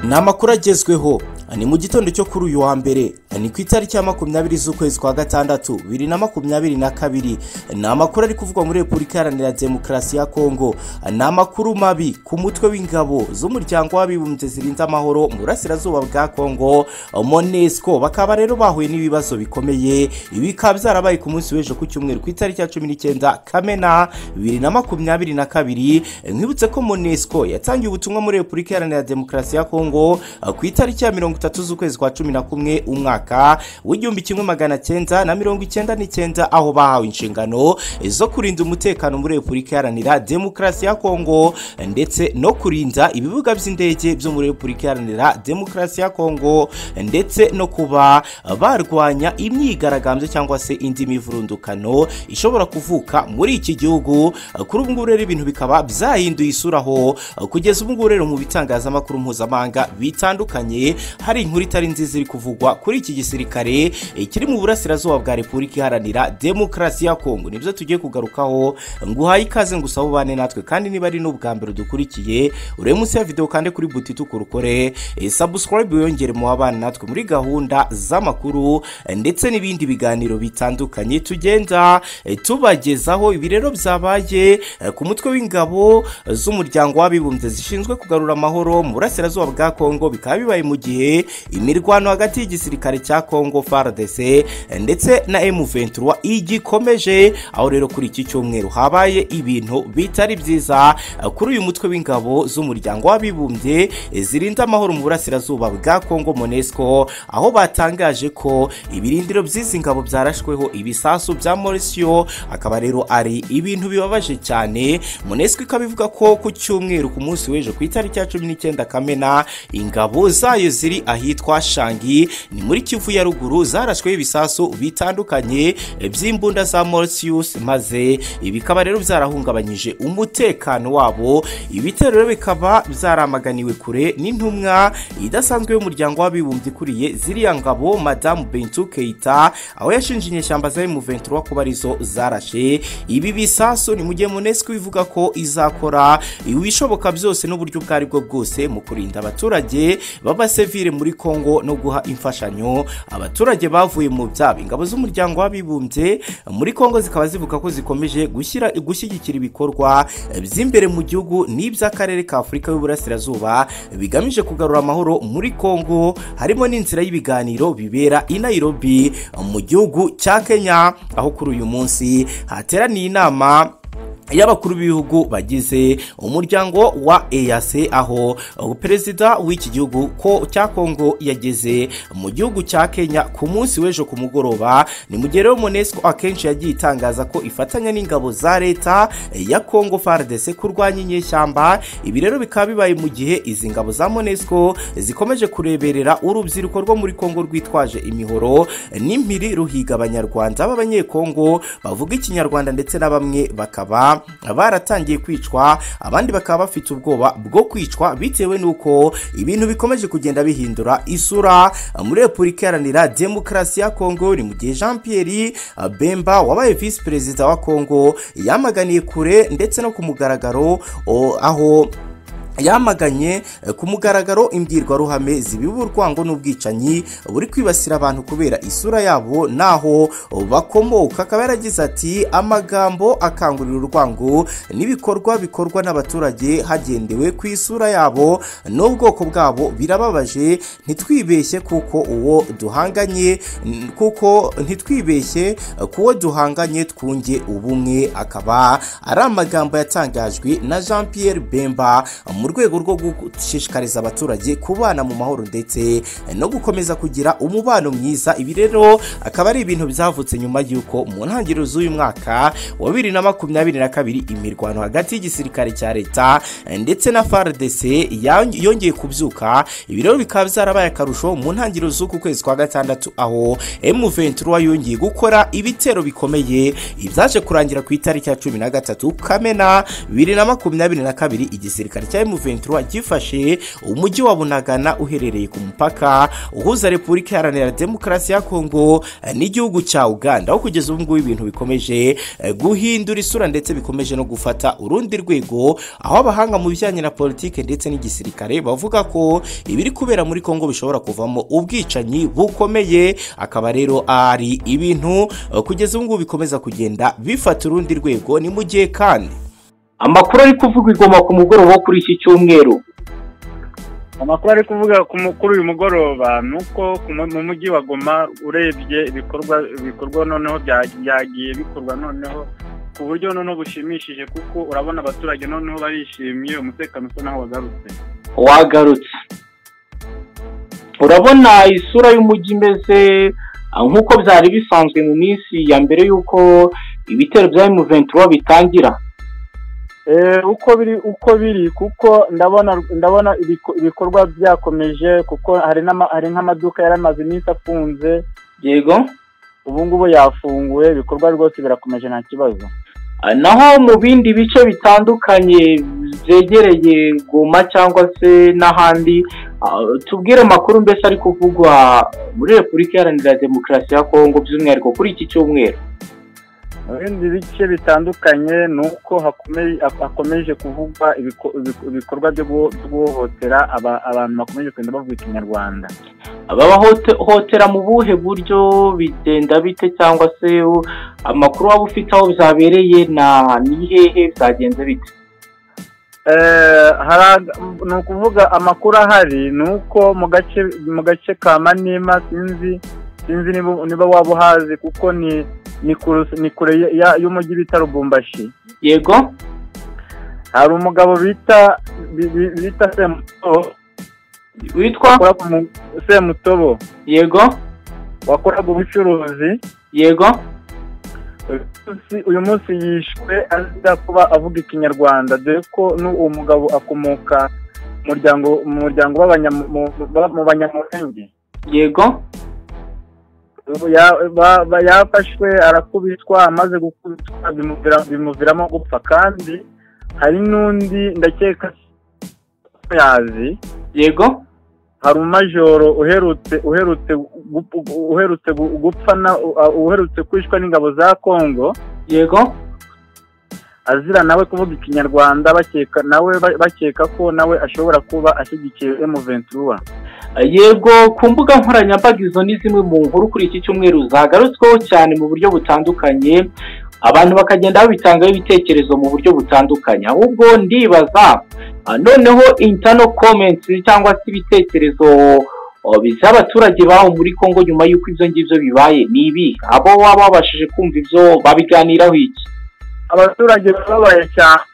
ni amakuru agezweho ni mu gitondo cyo kuri uyu wa mbere ni ku itariki ya makumyabiri z'ukwezi kwa gatandatu bibiri na makumyabiri na kabiri ni amakuru ari kuvugwa muri repubulika iharanira demokarasi ya kongo ni amakuru mabi ku mutwe w'ingabo z'umuryango w'abibumbye zirinze amahoro mu burasirazuba bwa kongo monesco bakaba rero bahuye n'ibibazo bikomeye ibi bikaba byarabaye ku munsi w'ejo ku cyumweru ku itariki ya cumi n'icyenda kamena bibiri na makumyabiri na kabiri nkwibutse ko monesco yatangiye ubutumwa muri repubulika iharanira demokarasi ya kongo ku itariki ya mirongo itatu z'ukwezi kwa cumi na kumwe umwaka w'igihumbi kimwe magana cyenda na mirongo icyenda n'icyenda aho bahawe inshingano zo kurinda umutekano muri repubulika iharanira demokarasi ya kongo ndetse no kurinda ibibuga by'indege byo muri repubulika iharanira demokarasi ya kongo ndetse no kuba barwanya imyigaragambyo cyangwa se indi mivurundukano ishobora kuvuka muri iki gihugu kuri ubu ngubu rero ibintu bikaba byahinduye isura aho kugeza ubu ngubu rero mu bitangazamakuru mpuzamahanga bitandukanye hari inkuru itari nziza iri kuvugwa kuri iki gisirikare eh, kiri mu burasirazuba bwa repubulika iharanira demokarasi ya kongo nibyo tugiye kugarukaho nguhaye ikaze ngo usabe ubane natwe kandi niba ari n'ubwa mbere udukurikiye urebe munsi ya videwo kandi kuri buti tukurukore eh, subscribe wiyongere mu abana natwe muri gahunda z'amakuru eh, ndetse n'ibindi biganiro bitandukanye tugenda eh, tubagezaho ibi rero byabaye eh, ku mutwe w'ingabo eh, z'umuryango w'abibumbye zishinzwe kugarura amahoro mu burasirazuba bwa kongo bikaba bibaye mu gihe imirwano hagati y'igisirikare cya kongo fardc ndetse na m23 igikomeje aho rero kuri iki cyumweru habaye ibintu bitari byiza kuri uyu mutwe w'ingabo z'umuryango w'abibumbye zirinda amahoro mu burasirazuba bwa kongo monesco aho batangaje ko ibirindiro by'izi ngabo byarashweho ibisasu bya morisiyo akaba rero ari ibintu bibabaje cyane monesco ikaba ivuga ko ku cyumweru ku munsi w'ejo ku itariki ya cumi n'icyenda kamena ingabo zayo ziri ahitwa shangi ni muri kivu ya ruguru zarashweho ibisasu bitandukanye by'imbunda za morsius maze bikaba rero byarahungabanyije umutekano wabo ibitero rero bikaba byaramaganiwe kure n'intumwa idasanzwe y'umuryango w'abibumbye ikuriye ziriya ngabo madamu bentu keita aho yashinje inyeshyamba za M23 kuba arizo zarashe ibi bisasu ni mu gihe monesco ivuga ko izakora ibishoboka byose n'uburyo ubwo ari bwo bwose mu kurinda abaturage b'abasivile muri kongo no guha imfashanyo abaturage bavuye mu byabo ingabo z'umuryango w'abibumbye muri kongo zikaba zivuga ko zikomeje gushyira gushyigikira ibikorwa by'imbere mu gihugu n'iby'akarere ka afurika y'uburasirazuba bigamije kugarura amahoro muri kongo harimo n'inzira y'ibiganiro bibera i nairobi mu gihugu cya kenya aho kuri uyu munsi hateraniye inama y'abakuru b'ibihugu bagize umuryango wa EAC aho perezida w'iki gihugu ko cya Kongo yageze mu gihugu cya Kenya ku munsi w'ejo ku mugoroba ni mu gihe rero UNESCO akenshi yagiye itangaza ko ifatanya n'ingabo za leta ya Kongo FARDC kurwanya inyeshyamba ibi rero bikaba bibaye mu gihe izi ngabo za UNESCO zikomeje kureberera urubyiruko rwo muri Kongo rwitwaje imihoro n'impiri ruhiga abanyarwanda b'abanyekongo bavuga ikinyarwanda ndetse na bamwe bakaba baratangiye kwicwa abandi bakaba bafite ubwoba bwo kwicwa bitewe n'uko ibintu bikomeje kugenda bihindura isura muri repubulika iharanira demokarasi ya kongo ni mu gihe jean pierre bemba wabaye visi perezida wa kongo yamaganiye kure ndetse no ku mugaragaro o, aho yamaganye ku mugaragaro imbwirwaruhame zibiba urwango n'ubwicanyi buri kwibasira abantu kubera isura yabo n'aho bakomoka akaba yaragize ati amagambo akangurira urwango n'ibikorwa bikorwa n'abaturage hagendewe ku isura yabo n'ubwoko bwabo birababaje ntitwibeshye kuko uwo duhanganye kuko ntitwibeshye ku uwo duhanganye twunge ubumwe akaba ari amagambo yatangajwe na jean pierre bemba mu rwego rwo gushishikariza abaturage kubana mu mahoro ndetse no gukomeza kugira umubano mwiza ibi rero akaba ari ibintu byavutse nyuma y'uko mu ntangiriro z'uyu mwaka wa bibiri na makumyabiri na kabiri imirwano hagati y'igisirikare cya leta ndetse na FARDC yongeye kubyuka ibi rero bikaba byarabaye akarusho mu ntangiriro z'uku kwezi kwa gatandatu aho M23 yongeye gukora ibitero bikomeye ibyaje kurangira ku itariki ya cumi na gatatu kamena bibiri na makumyabiri na kabiri igisirikare cya M23 gifashe umujyi wa Bunagana uherereye ku mupaka uhuza Repubulika Iharanira Demokarasi ya Kongo n'igihugu cya Uganda aho kugeza ubu ngubu ibintu bikomeje eh, guhindura isura ndetse bikomeje no gufata urundi rwego aho abahanga mu bijyanye na politike ndetse n'igisirikare bavuga ko ibiri kubera muri Kongo bishobora kuvamo ubwicanyi bukomeye akaba rero ari ibintu eh, kugeza ubu ngubu bikomeza kugenda bifata urundi rwego ni mu gihe kandi amakuru ari kuvuga igoma ku mugoroba wo kuri iki cyumweru amakuru ari kuvuga ku mukuru uyu mugoroba ni uko ku mu- mu mujyi wa goma urebye ibikorwa bikorwa noneho bya- byagiye bikorwa noneho ku buryo noneho bushimishije kuko urabona abaturage noneho barishimye umutekano usa naho wagarutse wagarutse urabona isura y'umujyi imeze ah, nk'uko byari bisanzwe mu minsi ya mbere y'uko ibitero bya M23 bitangira Eh, uko biri uko biri kuko ndabona ndabona ibiko- ibikorwa byakomeje kuko hari n'ama- hari nk'amaduka yari amaze iminsi afunze yego ubu ngubu yafunguye ibikorwa rwose birakomeje nta kibazo Ah, naho mu bindi bice bitandukanye byegereye goma cyangwa se n'ahandi ah, tubwire amakuru mbese ari kuvugwa muri repubulika iharanira demokarasi ya kongo by'umwihariko kuri iki cyumweru mu bindi bice bitandukanye ni uko hakomeye- hakomeje kuvugwa ibiko- ibiko- ibikorwa byo guho- byo guhohotera aba- abantu bakomeje kugenda bavuga ikinyarwanda ababahohotera mu buhe buryo bigenda bite cyangwa se u- amakuru waba ufite aho byabereye na nihehe byagenze bite Eh, haraga- ni ukuvuga amakuru ahari ni uko mu gace mu gace ka manima sinzi sinzi niba niba waba uhazi kuko ni ni kure ni kure ya- ya- y'umujyi bita rubumbashi yego hari umugabo bita bi- bi- bita semutobo witwa wakoraga umu- semutobo yego wakoraga ubucuruzi yego uyu munsi- uyu munsi yishwe azira kuba avuga ikinyarwanda dore ko n'uwo mugabo akomoka mu muryango mu muryango w'abanya- mu- mu- mu banyamurenge yego Ya- ba- ba- yafashwe arakubitwa amaze gukubitwa bimuvira- bimuviramo gupfa kandi hari n'undi ndakeka ko yazi yego hari umumajoro uherutse uherutse gup- uherutse gu- gupfa na uh, uherutse kwishwa n'ingabo za kongo yego azira nawe kuvuga ikinyarwanda bakeka nawe ba- bakeka ko nawe ashobora kuba ashyigikiye M23 yego ku mbuga nkoranyambaga izo ni zimwe mu nkuru kuri iki cyumweru zagarutsweho cyane mu buryo butandukanye abantu bakagenda babitangaho ibitekerezo mu buryo butandukanye ahubwo ndibaza ah, noneho internal comments cyangwa se ibitekerezo oh, by'abaturage baho muri congo nyuma y'uko ibyo ngibyo bibaye ni ibi abo waba wabashije kumva ibyo babiganiraho iki abaturage bababaye cyane